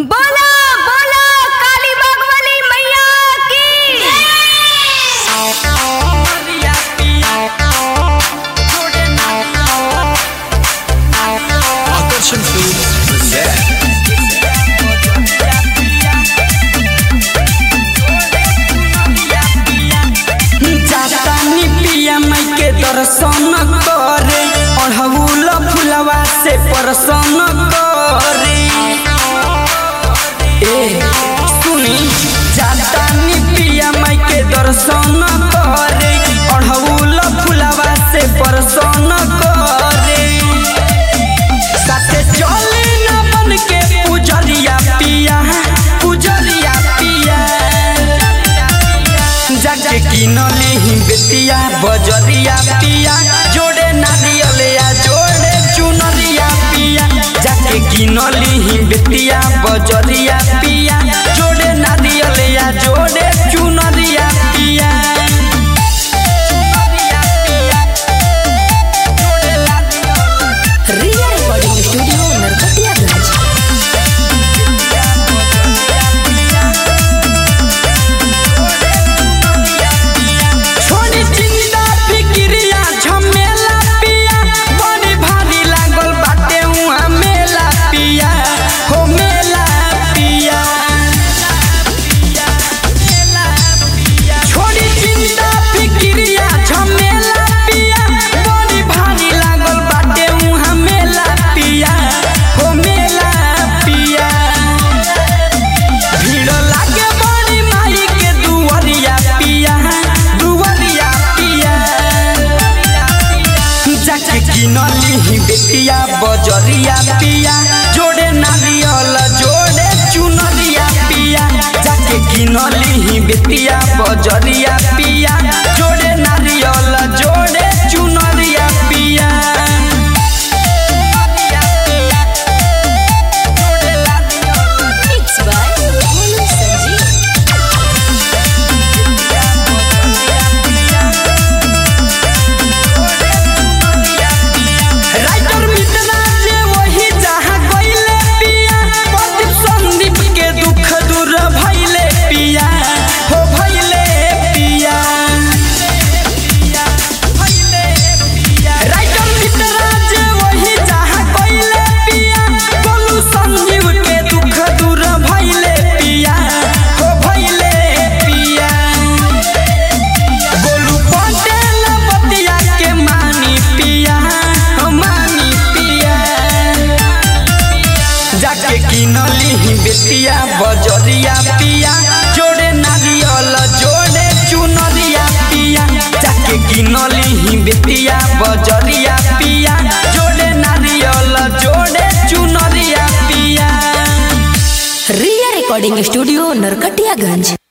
बोला बोला काली बागवानी मैया की Action Films present जातानी पिया माई के दर्शन करे अढ़ौल फुलवा से परसन करे ए सुनी जातानी पिया माई के दर्शन करे अढ़ौल फुलवा से परसन करे साथे चले न बन के पुजरिया पिया पुजरिया पिया जाके किनले ही बेतिया बजरिया पिया जोड़े नारियलिया जोड़े चुनरिया पिया जाके किनले ही बेतिया बजरिया पिया जोड़े नारियलिया जोड़े चुनरिया पिया चुनरिया पिया जोड़े नारियल रिया रिकॉर्डिंग स्टूडियो नरकटियागंज छोड़ी चिंता फिक्रिया झमेला पिया बड़ी भारी लागल बाटे उहाँ मेला पिया हो मेला पिया छोड़ी चिंता फिक्रिया झमेला पिया बड़ी भारी लागल बाटे उहाँ मेला पिया हो मेला पिया भीड़ लागे बड़ी माई के दुआरिया पिया दुआरिया पिया जाके किनली ही बेटिया बजरिया पिया जोड़े नारियल जोड़े चुनरिया पिया जाके किनली ही बेटिया बजरिया पिया जोड़े नारियल जोड़े चुनरिया पिया जोड़े नारियल mix by Monu Sanjeev writer मितना जे वही जहाँ गइले पिया प्रदीप संदीप के दुख दूर भइले पिया हो भइले पिया राइटर मितना जे वही जहाँ गइले पिया बोलू संजीव के दुख दूर भइले पिया हो भइले पिया गोलू पटेल बतिया के मानी पिया हो मानी पिया जाके किनली ही बेतिया बजरिया पिया जोड़े नारियल जोड़े चुनरिया पिया जाके किनली ही बेतिया बजरिया पिया जोड़े नारियल जोड़े चुनरिया पिया रिया रिकॉर्डिंग स्टूडियो नरकटियागंज